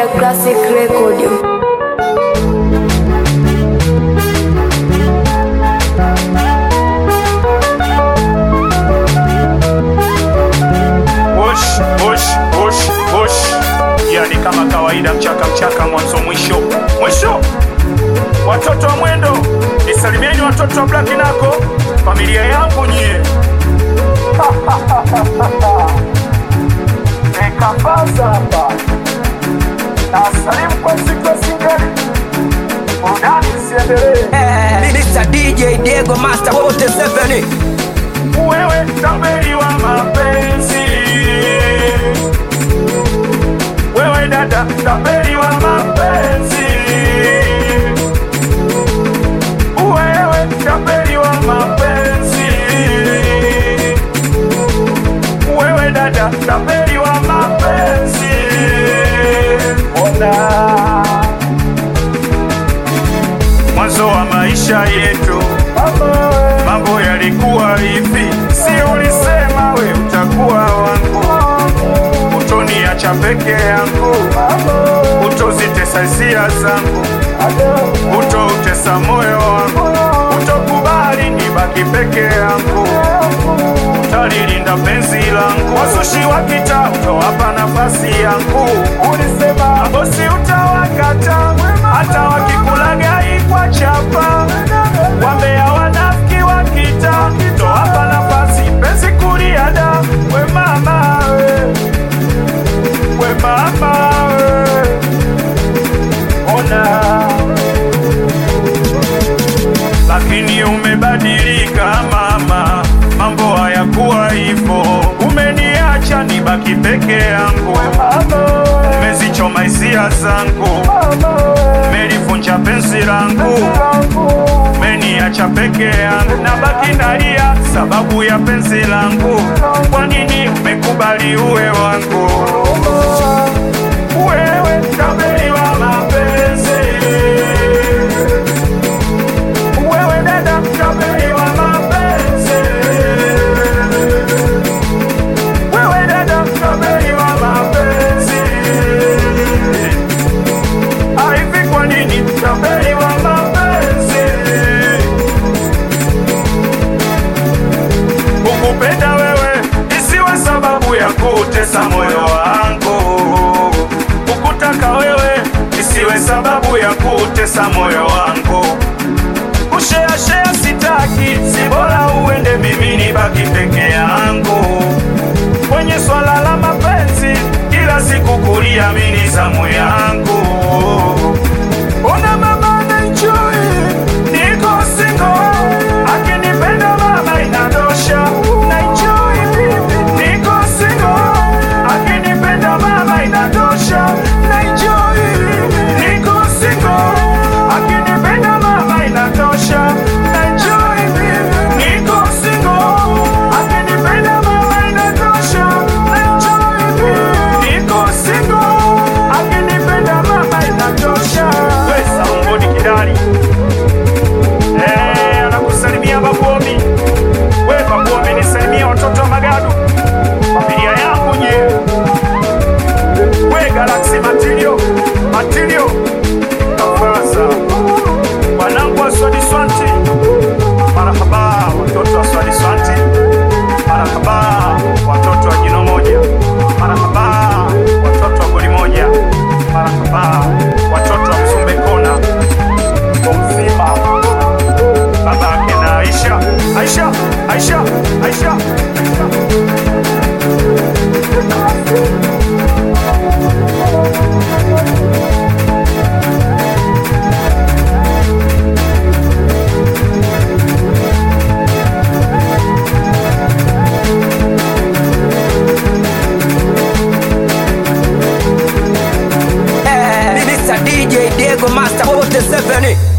Singida Classic Record. Push, push, push, push. Yani kama kawaida, mchaka mchaka, mwanzo mwisho mwisho. Watoto wa mwendo, nisalimieni watoto wa Black Nako, familia yangu nyie. Nikapaza hapa na salimu kwa siku ya singeli, burudani isiendelee. Mr. DJ Diego Master wote seven wewe tambeli wa mapenzi, wewe dada tambeli wa mapenzi, wewe tambeli wa mapenzi, wewe dada tambeli wa mapenzi. Ona mwanzo wa maisha yetu mambo yalikuwa hivi, si ulisema we utakuwa wangu, utoniacha peke yangu, utozitesa hisia zangu, utoutesa moyo wangu, utokubali nibaki peke yangu, utalilinda penzi langu, wasushi wakita utowapa nafasi yangu, ulisema mabosi utawakata, hata wakikulagai kwa chapa wambea wanafiki wakita towapa nafasi penzi kuriada we mama we, we mama we. ona lakini umebadilika mama, mambo hayakuwa hivyo, umeniacha nibaki peke yangu, umezichoma hisia zangu, umelivunja penzi langu, umeniacha peke yangu, nabaki nalia sababu ya penzi langu. Kwa nini umekubali uwe wangu? Wewe tabeli wa mapenzi wewe dada mtabeli wa mapenzi, wewe dada mtabeli wa mapenzi. Hivi kwa nini mtabeli wa mapenzi? Kukupenda wewe isiwe sababu ya kutesa moyo wangu, kukutaka wewe isiwe sababu ya kutesa moyo wangu kusheashea sitaki, si bora uende, mimi nibaki peke yangu. Kwenye swala la mapenzi, kila siku kulia mini zamu yangu. Ona mama naenjoy, niko single, akinipenda mama inatosha. Naenjoy bibi, niko single, akinipenda mama inatosha. Naenjoy, niko single, akinipenda mama inatosha. Naenjoy bibi, niko single, akinipenda mama inatosha. Naenjoy bibi, niko single, akinipenda mama inatosha. Wesa Mboni Kidali, eh, anakusalimia Babuomi. We Babuomi, nisalimie watoto wa Magadu, familia yangu nye. We Galaxy Matilio, Matilio, Kafaza, wanangu wa Swadi Swanti, marahaba watoto wa Swadi Swanti, marahaba watoto wa jino moja, marahaba watoto wa goli moja, marahaba watoto wa Mzumbe Kona, kwa uzima baba yake na Aisha, Aisha, Aisha, Aisha, Aisha. Mr. DJ Diego Master wote seven